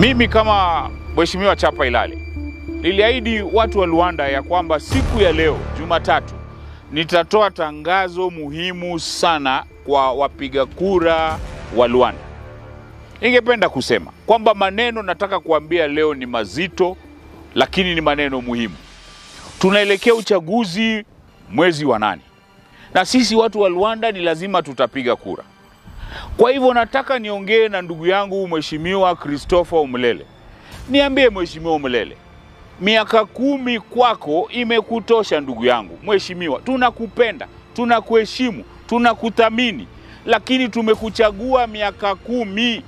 Mimi kama Mheshimiwa Chapa Ilale niliahidi watu wa Luanda ya kwamba siku ya leo Jumatatu nitatoa tangazo muhimu sana kwa wapiga kura wa Luanda. Ningependa kusema kwamba maneno nataka kuambia leo ni mazito, lakini ni maneno muhimu. Tunaelekea uchaguzi mwezi wa nane, na sisi watu wa Luanda ni lazima tutapiga kura. Kwa hivyo nataka niongee na ndugu yangu Mheshimiwa Christopher Umlele. Niambie Mheshimiwa Umlele, miaka kumi kwako imekutosha ndugu yangu. Mheshimiwa, tunakupenda, tunakuheshimu, tunakuthamini, lakini tumekuchagua miaka kumi.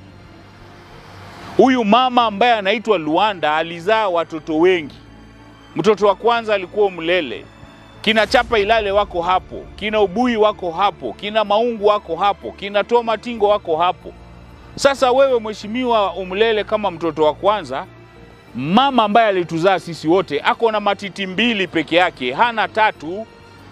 Huyu mama ambaye anaitwa Luanda alizaa watoto wengi. Mtoto wa kwanza alikuwa Umlele, kina Chapa Ilale wako hapo, kina Ubui wako hapo, kina Maungu wako hapo, kina Toma Tingo wako hapo. Sasa wewe Mheshimiwa Umlele, kama mtoto wa kwanza, mama ambaye alituzaa sisi wote ako na matiti mbili peke yake, hana tatu.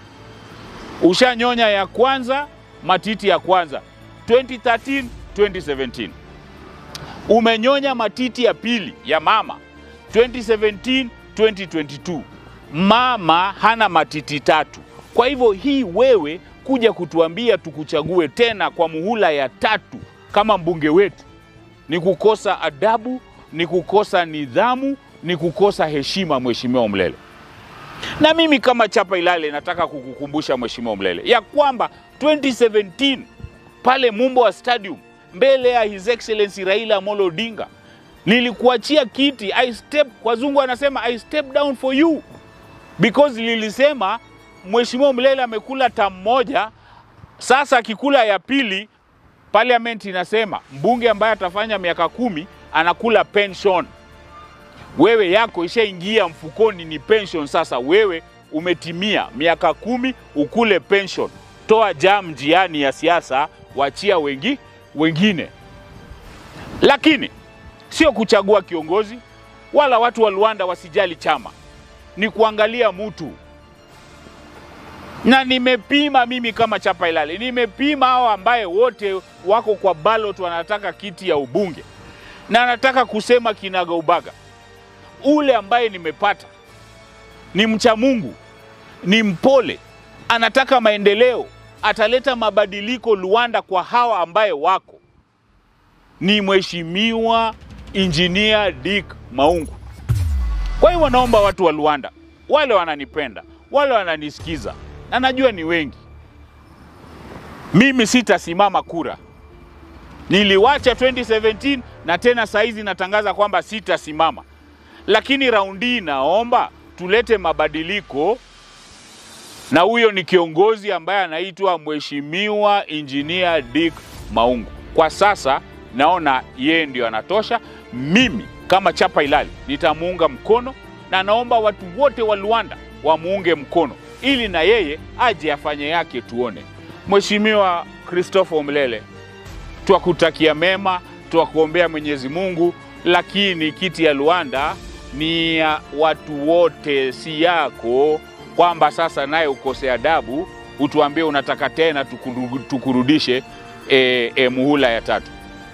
Ushanyonya ya kwanza, matiti ya kwanza 2013 2017. Umenyonya matiti ya pili ya mama 2017 2022. Mama hana matiti tatu. Kwa hivyo hii wewe kuja kutuambia tukuchague tena kwa muhula ya tatu kama mbunge wetu ni kukosa adabu, ni kukosa nidhamu, ni kukosa heshima, Mheshimiwa Umlele. Na mimi kama Chapa Ilale nataka kukukumbusha Mheshimiwa Umlele ya kwamba 2017 pale Mumbo Stadium mbele ya His Excellency Raila Amolo Odinga nilikuachia kiti. I step, wazungu anasema I step down for you because lilisema Mheshimiwa Umlele amekula tamu moja, sasa akikula ya pili parliament inasema mbunge ambaye atafanya miaka kumi anakula pension. Wewe yako ishaingia mfukoni, ni pension. Sasa wewe umetimia miaka kumi, ukule pension. Toa jam njiani ya siasa, wachia wengi wengine. Lakini sio kuchagua kiongozi, wala watu wa Luanda wasijali chama, ni kuangalia mtu na nimepima mimi kama Chapa Ilale, nimepima hao ambaye wote wako kwa ballot wanataka kiti ya ubunge, na nataka kusema kinaga ubaga, ule ambaye nimepata ni mcha Mungu, ni mpole, anataka maendeleo, ataleta mabadiliko Luanda kwa hawa ambaye wako ni Mheshimiwa Injinia Dick Maungu. Kwa hiyo naomba watu wa Luanda, wale wananipenda, wale wananisikiza na najua ni wengi. Mimi sitasimama kura, niliwacha 2017 na tena saizi natangaza kwamba sitasimama, lakini raundi hii naomba tulete mabadiliko, na huyo ni kiongozi ambaye anaitwa Mheshimiwa Injinia Dick Maungu. Kwa sasa naona yeye ndio anatosha. Mimi kama Chapa Ilale nitamuunga mkono, na naomba watu wote wa Luanda wamuunge mkono ili na yeye aje afanye yake tuone. Mheshimiwa Christopher Umlele, twakutakia mema, twakuombea Mwenyezi Mungu, lakini kiti ya Luanda ni ya watu wote, si yako, kwamba sasa naye ukose adabu utuambie unataka tena tukuru, tukurudishe e, e, muhula ya tatu.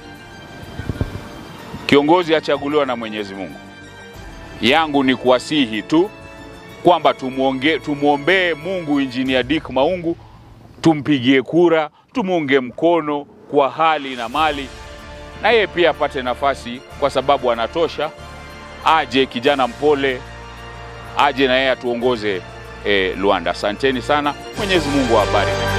Kiongozi achaguliwa na Mwenyezi Mungu. Yangu ni kuwasihi tu kwamba tumwombee Mungu Injinia Dick Maungu, tumpigie kura, tumuunge mkono kwa hali na mali, na yeye pia apate nafasi, kwa sababu anatosha. Aje kijana mpole, aje na yeye atuongoze eh, Luanda. Asanteni sana, Mwenyezi Mungu awabariki.